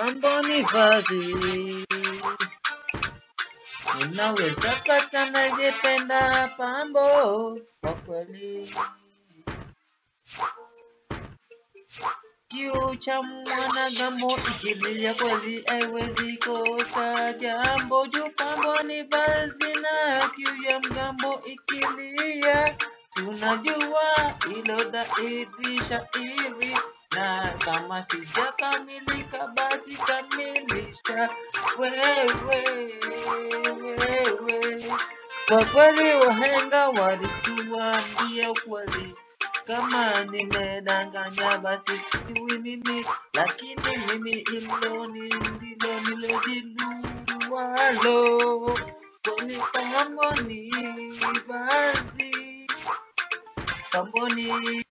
pambo ni vazi. Unaweza pata anayependa pambo kwa kweli. Kiu cha mwanadamu ikilia kweli haiwezi kosa jambo juu pambo ni vazi na kiu ya mgambo ikilia tunajua hilo dairisha hivi na kama sijakamilika basi kamilisha wewe wewe kwa kweli wahenga walituambia ukweli kama nimedanganya basi sijui nini, lakini mimi hilo ni ndilo nilojijualo. Kwani pambo ni vazi, pambo ni